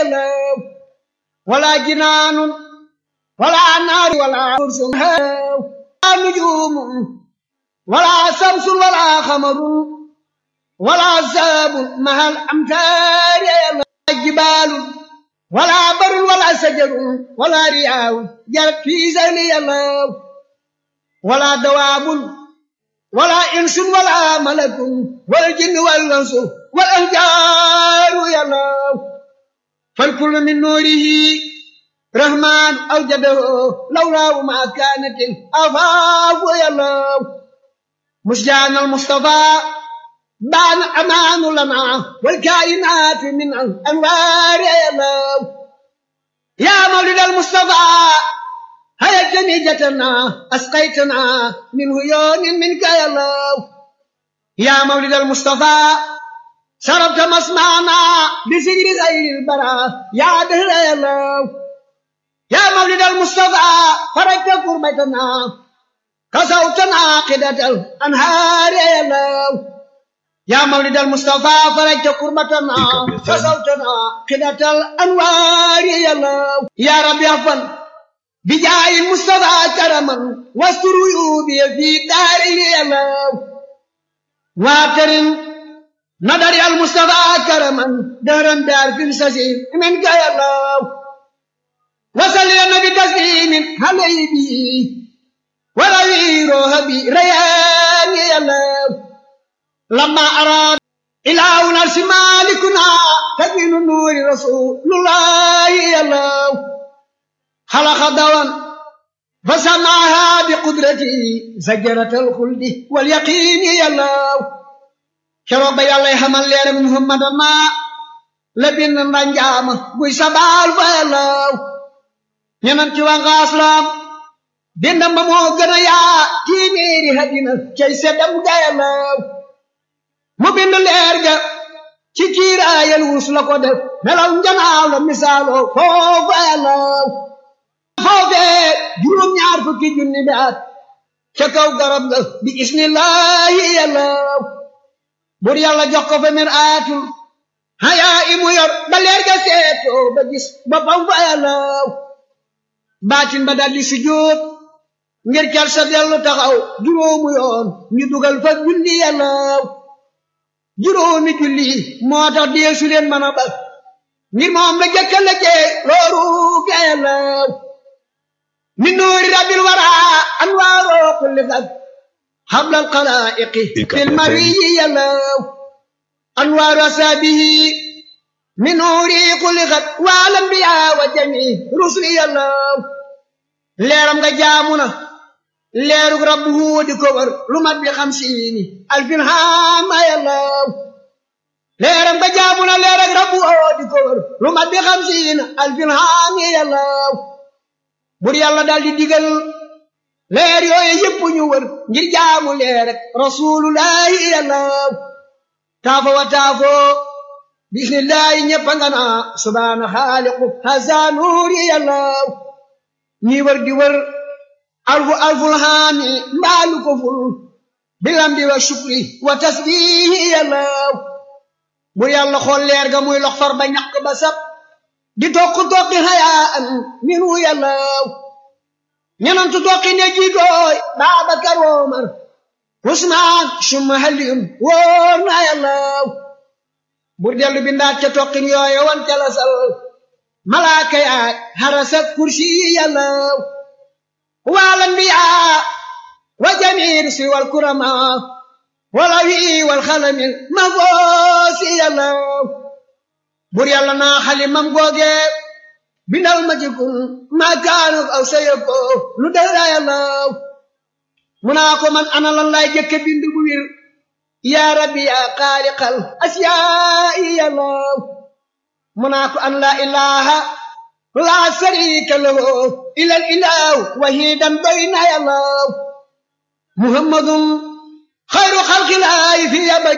yàllaw wala jinaanun wala naari wala kursun wala nujumun wala samsun wala xamarun wala saabun mahal amtaari yàllaw jibaalun wala barun wala sajarun wala riyaawun jarat fii sayli yàllaw wala dawaabun wala insun wala malakun wal jinni wal insu wal anjaaru yàllaw fal kullu min nuurihi rahmaan awjadahu lawlaahu ma kaanatil afaafu yàllaw musjaan al mustafaa بان أمان لنا والكائنات من الأنوار يا الله يا مولد المصطفى هيا جنيجتنا أسقيتنا من هيون منك يا الله يا مولد المصطفى شربت مسمعنا بسجر غير البراء يا دهر يا الله يا مولد المصطفى فرجت قربتنا كسوتنا قدة الأنهار يا الله يا مولد المصطفى فرجت كربتنا فصوتنا قدة الأنوار يا الله يا رب يغفر بجاه المصطفى كرما واستر عيوبي في داري يا الله واكرم نظر المصطفى كرما دهرا دار في السجين منك يا الله وصل يا نبي تسليم عليه به وروي روحي ريان يا الله لما أراد إله نرس مالكنا تكوين نور رسول الله يا الله خلق دوان فسمعها بقدرته زجرة الخلد واليقين يا الله شرب يا الله حمل يا محمد ما لبن رنجام بوي سبال فيا الله ñenanti wa nga aslam dindam ba moo gën a yaa téeméeri hadina cay seddam gayalaw mu bind leer ga ci kiiraayal wus la ko def melaw njanaaw la misaaloo foofa yàllaw foofee juróom-ñaar fukki junni bi at ca kaw garab ga bi isnillahi yàllaw bur yàlla jox ko fa mir aatul hayaa imu yor ba leer ga seetoo ba gis boppam fa yàllaw baatin ba daldi sujjóot ngir cal sa dellu taxaw juróomu yoon ñu dugal fa julli yàllaw juróomi julli moo tax deesu leen mën a bal ngir moom la jëkka la jee looru gayalaw min nuuri rabbil wara anwaaroo kulli fag habla alxalaiqi fil mariyi yalaw anwaaru asaabihi min nuuri kulli xat wal anbiya wa jami rusli yalaw leeram nga jaamu na leerug rabbu huudi ko war lu mat bi xamsiini alfin haama yàllaw leeram ba jaamu na leerug rabbu huudi ko war lu mat bi xamsiini alfin haami yàllaw bur yàlla daal di digal leer yooyu yëpp ñu wër ngir jaamu leerug rasulullahi yàllaw taafo wa taafo bismillahi ñëpp nga naa subhaana xaaliqu haza nuuri yàllaw ñi wër di wër alfu alful haami mbaalu ko ful bilamdi wa shukri wa tasbihi yàllaw bu yàlla xool leer ga muy lox far ba ñàkk ba sab di tokk tokki hayaa an minu yàllaw ñenantu tokki ne jiitooy Baabakar Omar Usmaan summa Aliyun wóor na yàllaw bur dellu bindaat ca tokkin yooye wan ca la sal malaaka yaay harasa kursi yàllaw والأنبياء وجميع الرسل والكرماء والأوي والخلم المغوص يلا بور يلا نا خالي مام غوغي بنال ما جيكون ما كانوا أو سيكو لدرا يلا مناكو من أنا لله جك بند بوير يا ربي يا خالق الأشياء يلا مناكو أن لا إله لا شريك له إلا الإله وحيدا بين الله محمد خير خلق الله في أبد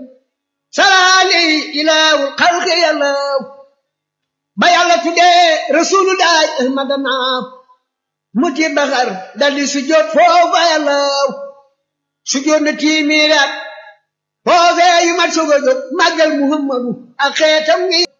سلالي إله الخلق يا الله بيالة تدي رسول الله أحمدنا متي بخر دالي سجود فوق يا الله سجود نتي ميرات فوق يمت سجود مجل محمد أخيتم